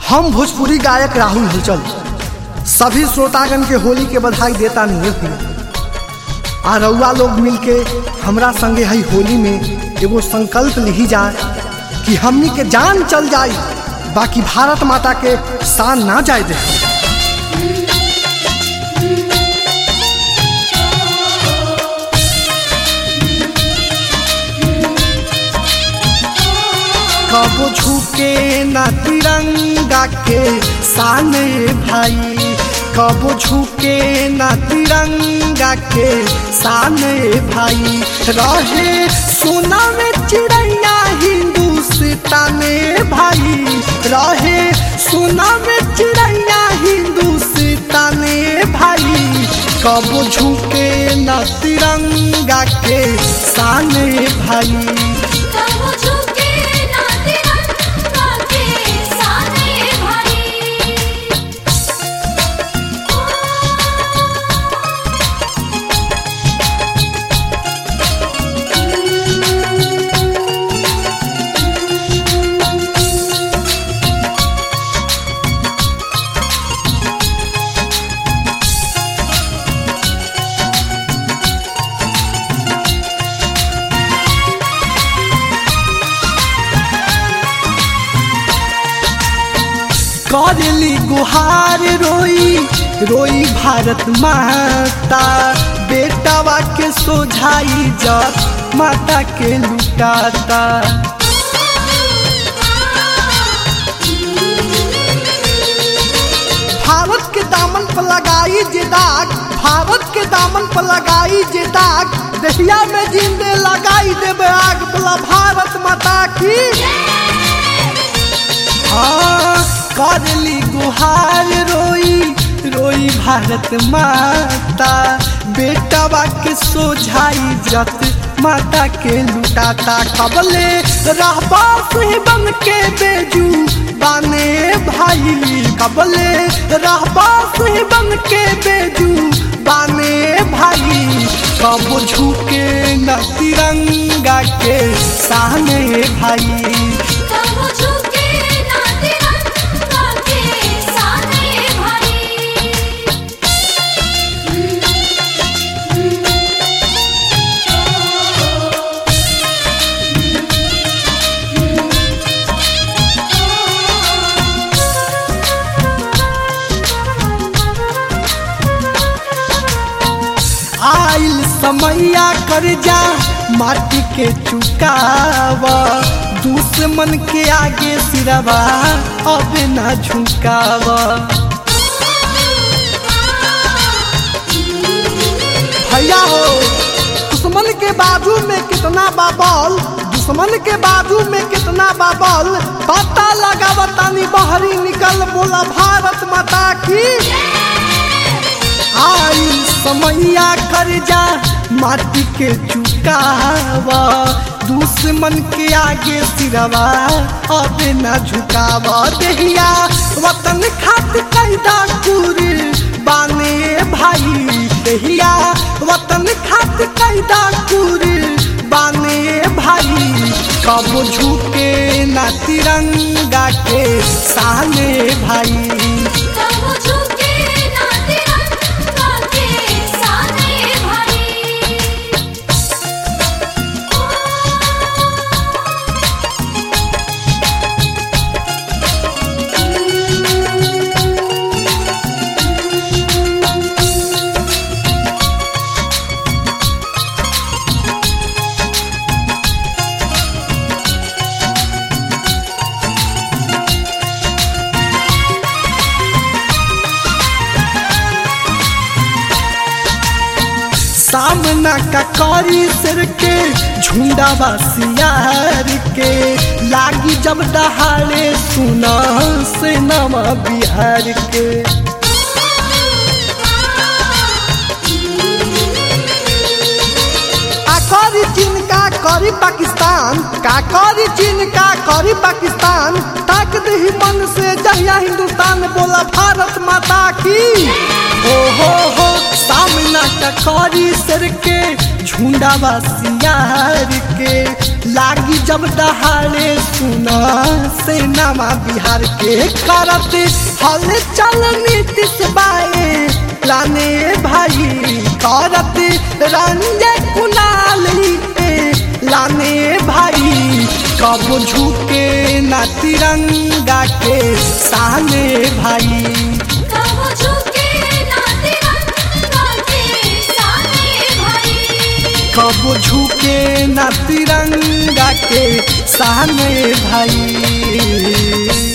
हम भोजपुरी गायक राहुल हलचल सभी श्रोतागण के होली के बधाई देता नहीं है आ रउआ लोग मिलके हमरा संगे हई होली में एगो संकल्प लिही जाए कि हमनी के जान चल जाई बाकी भारत माता के शान ना जाए दे कबो झुके ना तिरंगा के साने भाई कबो झुके ना तिरंगा के साने भाई रहे सोना में चिड़ैया हिंदुस्तान भाई रहे सोना में चिड़ैया हिंदुस्तान भाई कबो झुके ना तिरंगा के साने भाई कबो झुके ना तिरंगा के साने भाई करली गुहार रोई रोई भारत माता बेटावा के सोझाई जब माता के लुटाता भारत के दामन पर लगाई जे दाग भारत के दामन पर लगाई जे दाग दहिया में जिंदे लगाई देवे आग बोला भारत माता की हाँ करली गुहार रोई रोई भारत माता बेटावा के सोझाई जत माता के लुटाता कबले रहबा से बन के बेजू बाने भाई कबले रहबा से बन के बेजू बाने भाई कब झुके न तिरंगा के सामने भाई कबो झुके ना तिरंगा के साने भाई आइल समैया कर जा माटी के चुकाव दुश्मन के आगे सिरवा अब न झुकाव भैया हो दुश्मन के बाजू में कितना बाबल दुश्मन के बाजू में कितना बाबल पता लगाव तानी बहरी निकल बोला भारत माता की आई समैया कर जा माटी के चुकावा दुश्मन के आगे सिरवा अब न झुकावा देहिया वतन खातिर कैदा कुर बाने भाई देहिया वतन खातिर कैदा कुर बाने भाई कब झुके ना तिरंगा के सामने भाई कबो झुके ना तिरंगा के साने भाई सामना का करी सिर के झुंडा बसियार के लागी जब दहाड़े सुना से नवा बिहार के का करी चीन का करी पाकिस्तान का करी चीन का करी पाकिस्तान ताक दही मन से जहिया हिंदुस्तान बोला भारत माता की हो हो हो सामना टकरी सर के झुंडावा सियार के लागी जब दहाड़े सुना सेनामा बिहार के करत हल चल नीतीश बाए लाने भाई करत रंजय कुणाल पे लाने भाई कब झुके ना तिरंगा के सामने भाई कब झुके ना तिरंगा के सामने भाई कब झुके ना तिरंगा के सामने भाई